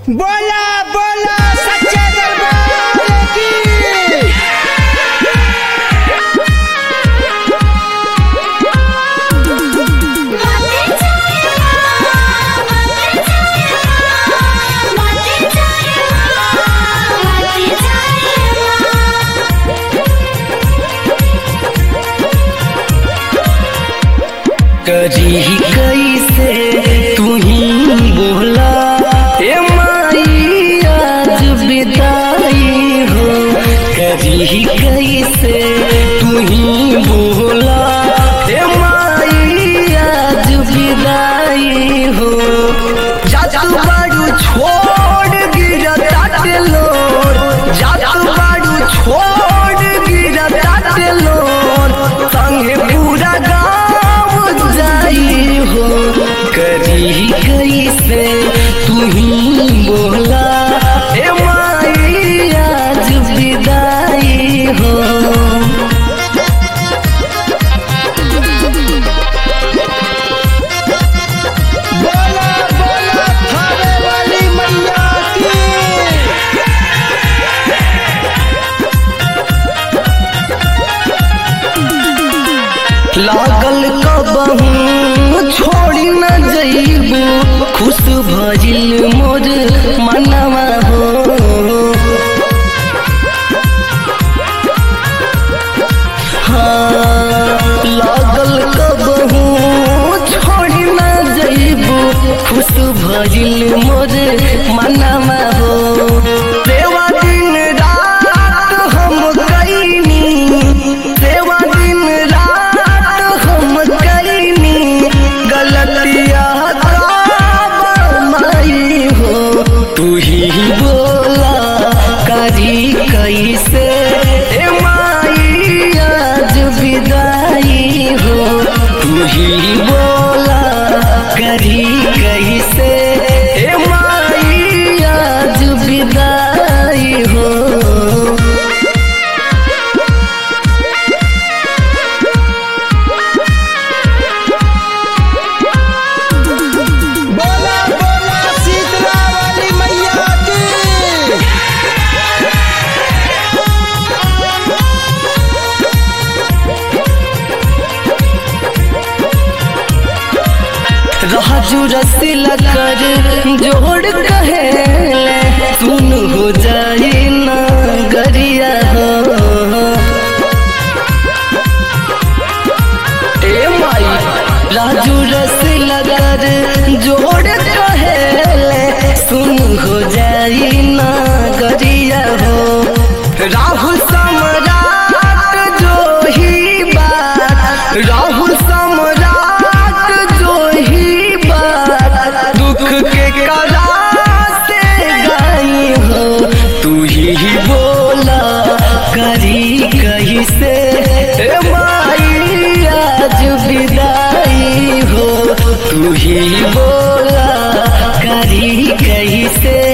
बोला बोला सच्चे दरबार की करी कैसे तू ही बोला ए माई आज बिदाई हो करी कैसे तू ही बोला ए माई आज बिदाई हो जातू बाड़ू छोड़ गिरा ताटे लोर जातू बाड़ू छोड़ गिरा ताटे लोर संगे पूरा गाँव जाई हो करी कैसे तू ही बोला ए माई आज विदाई हो बोला बोला थाने वाली मैया की लागल कबहू छोड़ी न जइबू खुश भजिल मोर मनवा हो हाँ, लागल कबहू छोड़ी न जइबू खुश भजिल मोर मनवा हो देवा दिन रात हम कैनी देवा दिन रात हम कैनी गलतिया माई हो तू ही बोला करी कैसे ए माई आज विदाई हो तू ही बोला करी कैसे ए माई आज विदाई हो बोला बोला शीतला वाली मैया की राजू रसिला कर जोड़ कहेले सुन हो जाए ना गरिया हो ए माई राजू रसिला कर जोड़ कहेले सुन हो जाए ना गरिया हो राहुल सम्राट जो ही बात राहुल सम्राट जो ही बात दुख के करा से गाई हो तू ही बोला करी कहीं से ए माई आज विदाई हो तू ही बोला करी कहीं से